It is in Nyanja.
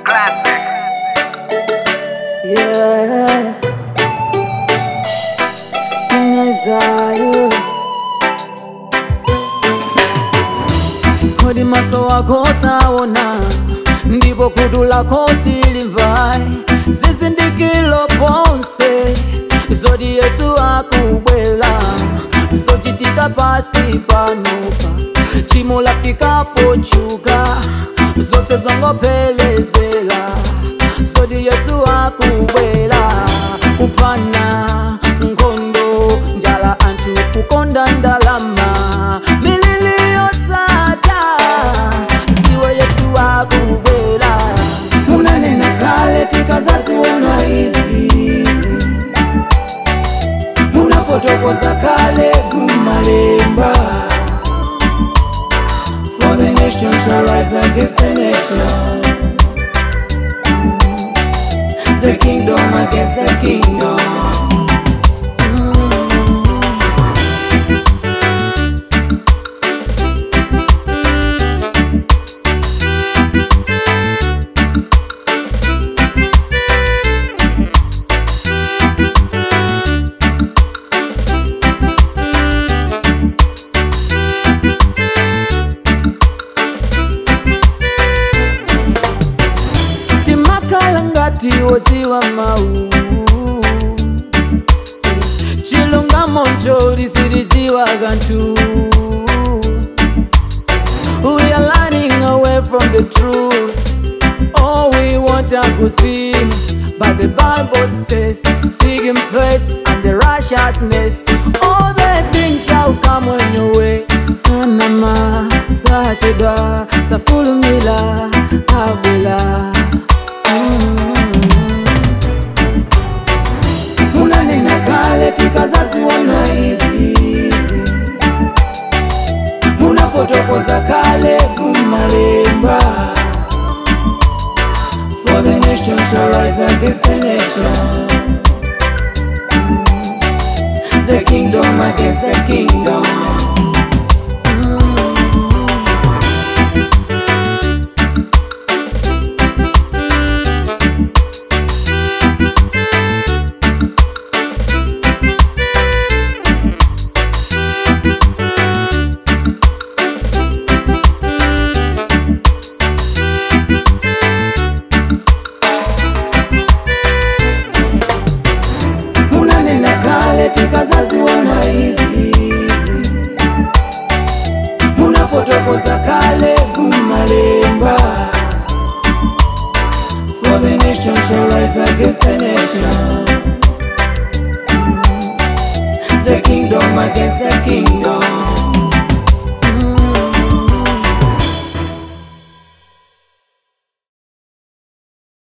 Classic. Yeah. Ingezayo kodi maso wako saona ndipo kutu lako silimvai zizindikilo ponse zoti yesu akubwela zochitika pasi panopa chimo lafikapo chuka zose zongophelezela zoti yesu akubwela kupana nkhondo njala anthu kukonda ndalama milili yosata dziwe yesu akubwela munanena kale tikazaziona izi munafotokoza kale mumalemba for the nation shall rise against the nation the kingdom against the kingdom timakhala ngati wodziwa mawu chilungamo nchoti sitidziwa kanthu we are running away from the truth all we want are good things but the bible says seek him first and the righteousness all the things shall come on your way sanama sachedwa safulumila abwela munanena kale tikazaziona izizi munafotokoza kale mumalemba for the nation shall rise against the nation the kingdom against the kingdom munanena kale tikazaziona izizi munafotokoza kale mumalemba for the nation shall rise against the nation the kingdom against the kingdom